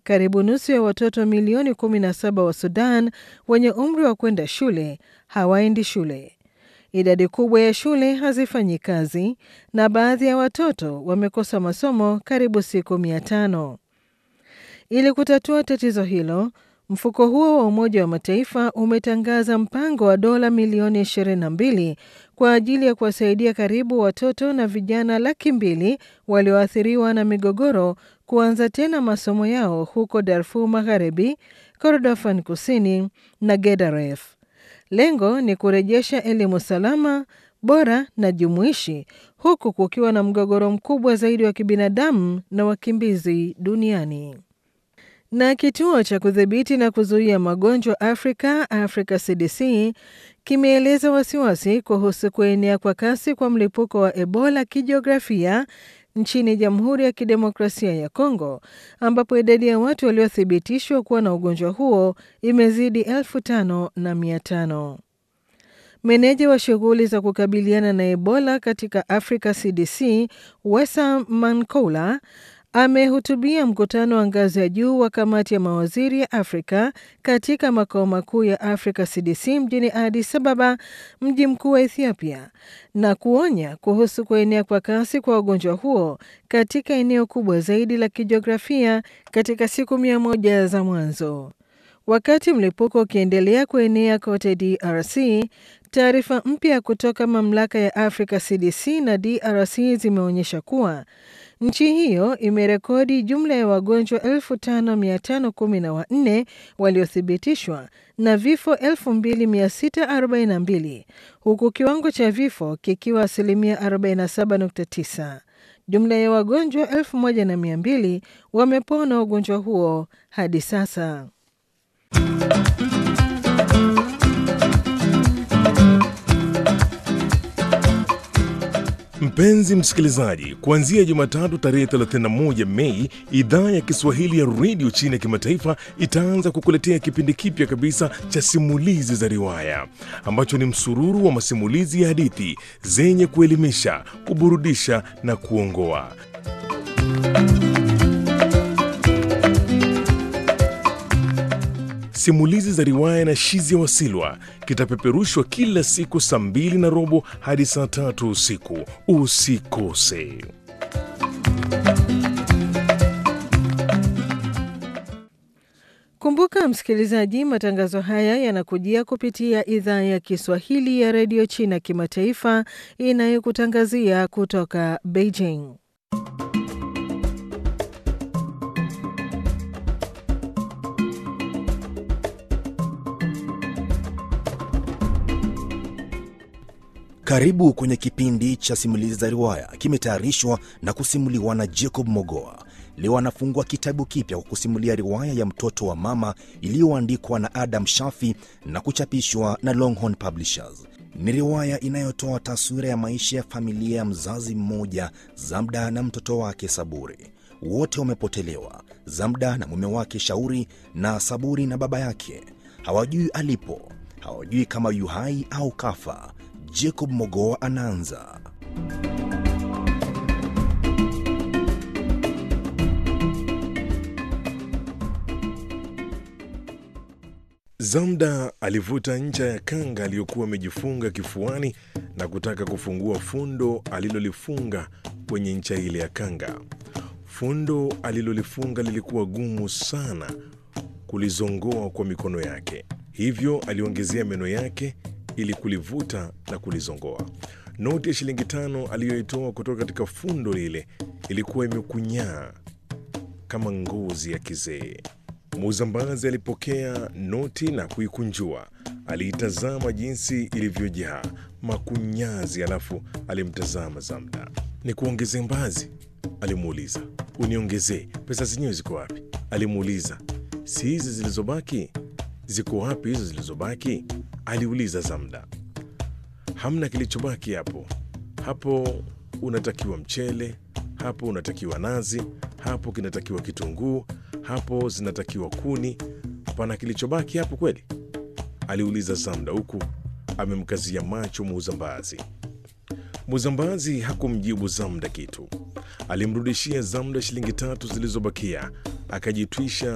karibu nusu ya watoto milioni 17 wa Sudan wenye umri wa kwenda shule hawaendi shule. Idadi kubwa ya shule hazifanyi kazi na baadhi ya watoto wamekosa masomo karibu siku mia tano. Ili kutatua tatizo hilo, mfuko huo wa Umoja wa Mataifa umetangaza mpango wa dola milioni 22 kwa ajili ya kuwasaidia karibu watoto na vijana laki mbili walioathiriwa na migogoro kuanza tena masomo yao huko Darfur Magharibi, Kordofan Kusini na Gedaref. Lengo ni kurejesha elimu salama, bora na jumuishi huku kukiwa na mgogoro mkubwa zaidi wa kibinadamu na wakimbizi duniani. Na kituo cha kudhibiti na kuzuia magonjwa Afrika, Africa CDC, kimeeleza wasiwasi kuhusu kuenea kwa kasi kwa mlipuko wa Ebola kijiografia nchini Jamhuri ya Kidemokrasia ya Kongo, ambapo idadi ya watu waliothibitishwa kuwa na ugonjwa huo imezidi elfu tano na mia tano. Meneja wa shughuli za kukabiliana na Ebola katika Africa CDC, Wesa Mankoula amehutubia mkutano wa ngazi ya juu wa kamati ya mawaziri ya Afrika katika makao makuu ya Africa CDC mjini Addis Ababa, mji mkuu wa Ethiopia, na kuonya kuhusu kuenea kwa kasi kwa ugonjwa huo katika eneo kubwa zaidi la kijiografia katika siku mia moja za mwanzo. Wakati mlipuko ukiendelea kuenea kote DRC, taarifa mpya kutoka mamlaka ya Africa CDC na DRC zimeonyesha kuwa nchi hiyo imerekodi jumla ya wagonjwa 5514 waliothibitishwa na vifo 2642 huku kiwango cha vifo kikiwa asilimia 47.9. Jumla ya wagonjwa 1200 wamepona ugonjwa huo hadi sasa. Mpenzi msikilizaji, kuanzia Jumatatu tarehe 31 Mei, idhaa ya Kiswahili ya redio chini ya kimataifa itaanza kukuletea kipindi kipya kabisa cha simulizi za riwaya ambacho ni msururu wa masimulizi ya hadithi zenye kuelimisha, kuburudisha na kuongoa. Simulizi za riwaya na Shizia Wasilwa kitapeperushwa kila siku saa mbili na robo hadi saa tatu usiku. Usikose. Kumbuka msikilizaji, matangazo haya yanakujia kupitia idhaa ya Kiswahili ya redio China kimataifa inayokutangazia kutoka Beijing. Karibu kwenye kipindi cha simulizi za riwaya, kimetayarishwa na kusimuliwa na Jacob Mogoa. Leo anafungua kitabu kipya kwa kusimulia riwaya ya mtoto wa mama iliyoandikwa na Adam Shafi na kuchapishwa na Longhorn Publishers. Ni riwaya inayotoa taswira ya maisha ya familia ya mzazi mmoja, Zamda na mtoto wake Saburi. Wote wamepotelewa, Zamda na mume wake Shauri, na Saburi na baba yake. Hawajui alipo, hawajui kama yu hai au kafa. Jacob Mogoa anaanza. Zamda alivuta ncha ya kanga aliyokuwa amejifunga kifuani na kutaka kufungua fundo alilolifunga kwenye ncha ile ya kanga. Fundo alilolifunga lilikuwa gumu sana kulizongoa kwa mikono yake, hivyo aliongezea meno yake ili kulivuta na kulizongoa. Noti ya shilingi tano aliyoitoa kutoka katika fundo lile ilikuwa imekunyaa kama ngozi ya kizee. Muuzambazi alipokea noti na kuikunjua. Aliitazama jinsi ilivyojaa makunyazi, alafu alimtazama Zamda. Ni kuongezee mbazi? Alimuuliza. Uniongezee? Pesa zenyewe ziko wapi? Alimuuliza. Si hizi zilizobaki? Ziko wapi hizo zilizobaki? Aliuliza Zamda. Hamna kilichobaki hapo. Hapo unatakiwa mchele, hapo unatakiwa nazi, hapo kinatakiwa kitunguu, hapo zinatakiwa kuni. Pana kilichobaki hapo kweli? Aliuliza Zamda huku amemkazia macho muuzambazi. Muuzambazi hakumjibu Zamda kitu. Alimrudishia Zamda shilingi tatu zilizobakia, akajitwisha